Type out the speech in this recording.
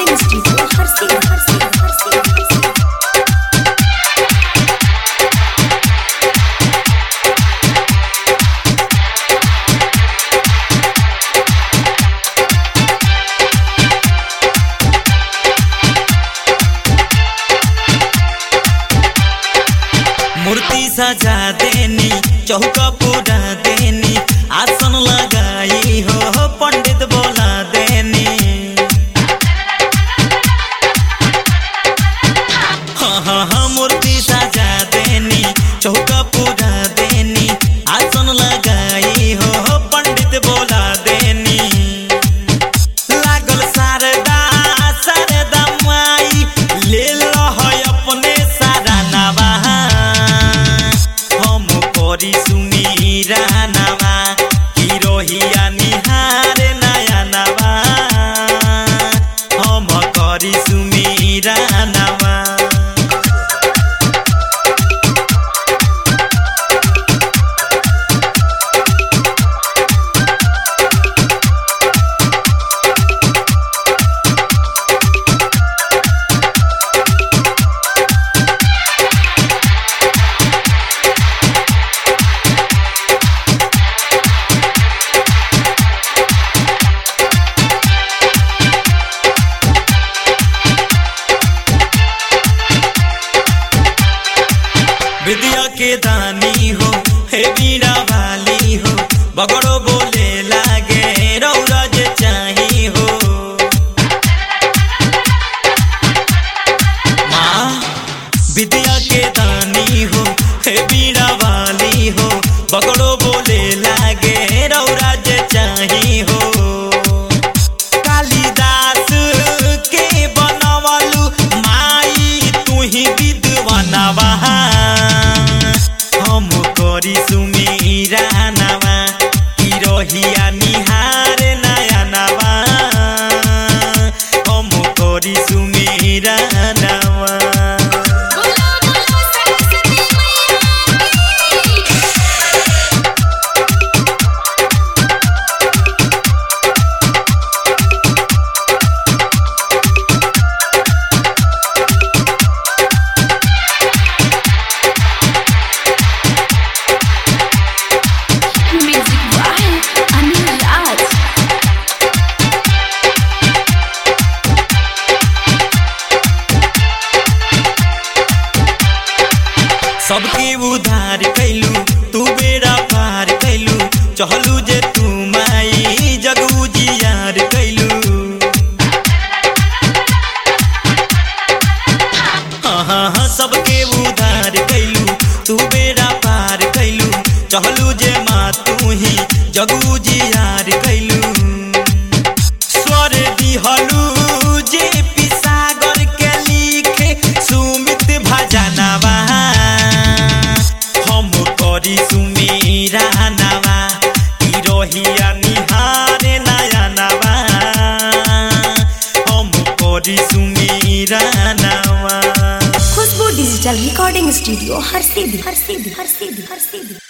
recording studio हर से हर से हर से हर से मूर्ति सजा देनी चौका पूरा देनी आसन लगाई हो पंडित बोला देनी हाँ हाँ हाँ मूर्ति सजा देनी चौका पूरा देनी आसन लगाई हो पंडित बोला देनी लागल शारदा शारदा माई ले लो है अपने सारा नवा हम करी सुमीरा नवा हिरोहिया निहार नया नवा हम करी सुमीरा नवा विद्या के दानी हो हे बीड़ा वाली हो बगड़ो बोले लागे रौरज चाही हो माँ विद्या के दानी हो हे बीड़ा वाली हो बगड़ो बोले लागे रौरज चाही हो कालिदास के बनवलु माई तुही विद्वानवा हम करी सुमीरा नवा हिरोहिया निहार नया नवा हम करी सुमीरा नवा बोलो बोलो सरस्वती मैया की म्यूजिक बाय अनिल राज सबके उधार कैलू तू बेड़ा पार कैलू चहलू जे तू माई जगू जियार कैलू हाँ हाँ हाँ सबके उधार कैलू तू बेड़ा पार कैलू चहलू जे माँ तू ही जगू जियार कैलू स्वर दिहलू जे पिसागर के लिखे सुमित भजनवा हम करी सुमीरा नवा हिरोहिया निहार नया नवा हम करी सुमीरा नवा खुशबू डिजिटल रिकॉर्डिंग स्टूडियो हर सीधी हर सीधी हर सीधी हर सीधी